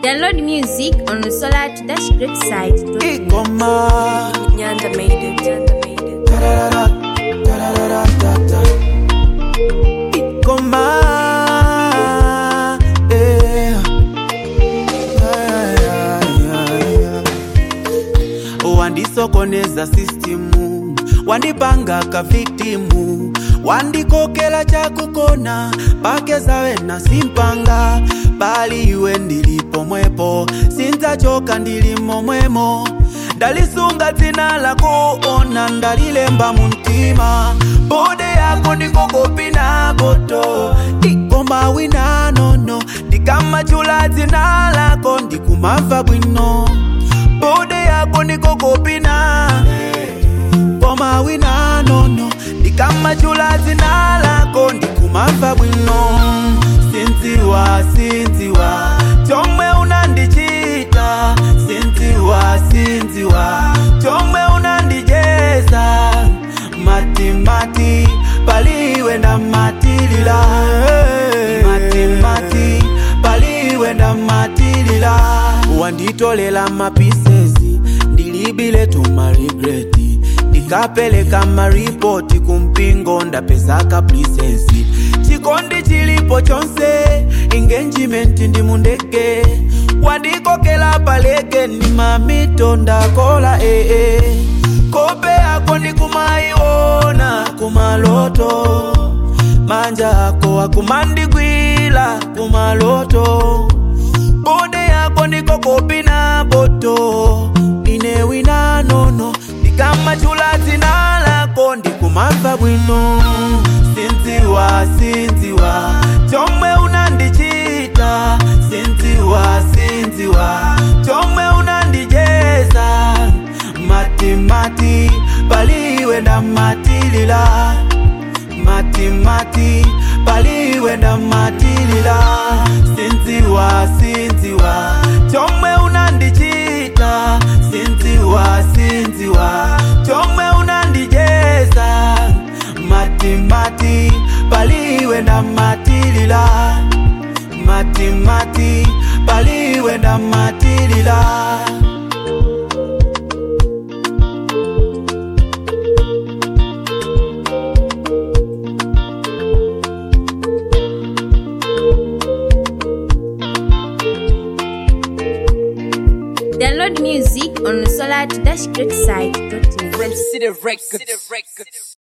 Download music on the Solar Dash Great site. Ikoma. Nyanda made it. Nyanda made it. Da-da-da-da, da-da-da-da-da-da. Ikoma. Yeah. Yeah, yeah, yeah. wandisokoneza sistimu wandipanga kavitimu wandikokela chakukona pake zawe na simpanga bali iwe ndilipo mwepo sinzachoka ndilimo mwemo ndalisunga dzina lako ona ndalilemba muntima bode yako ndikokopina boto ikoma wina nono ndikamachula dzina lako ndikumava bwino bode yako ndikokopina koma wina nono ndikamachula dzina lako ndikumava bwino sinziwa sinziwa chomwe unandichita sinziwa sinziwa chomwe unandijeza matimati paliwe na matilila matimati paliwe na matilila wanditolela mapisesi ndilibile tumarigreti ndikapeleka maripoti kumpingo ndapezaka plisesi chikondi chilipo chonse engagement ndi mundeke wandikokela paleke ni mamito ndakola ee kope yako ndikumaiona kumaloto manja ako akumandigwila kumaloto bode yako ndikokopina boto ine wina nono ndikamachula dzina lako ndikumava bwino sinziwa sinziwa chomwe unandichita sinziwa sinziwa chomwe unandijeza matimati paliwe na matilila matimati paliwe na matilila sinziwa sinziwa chomwe unandichita sinziwa sinziwa chomwe unandijeza matimati paliwe na matilila matimati paliwe na matilila Download music on the Solar Dash Great site. From City Records.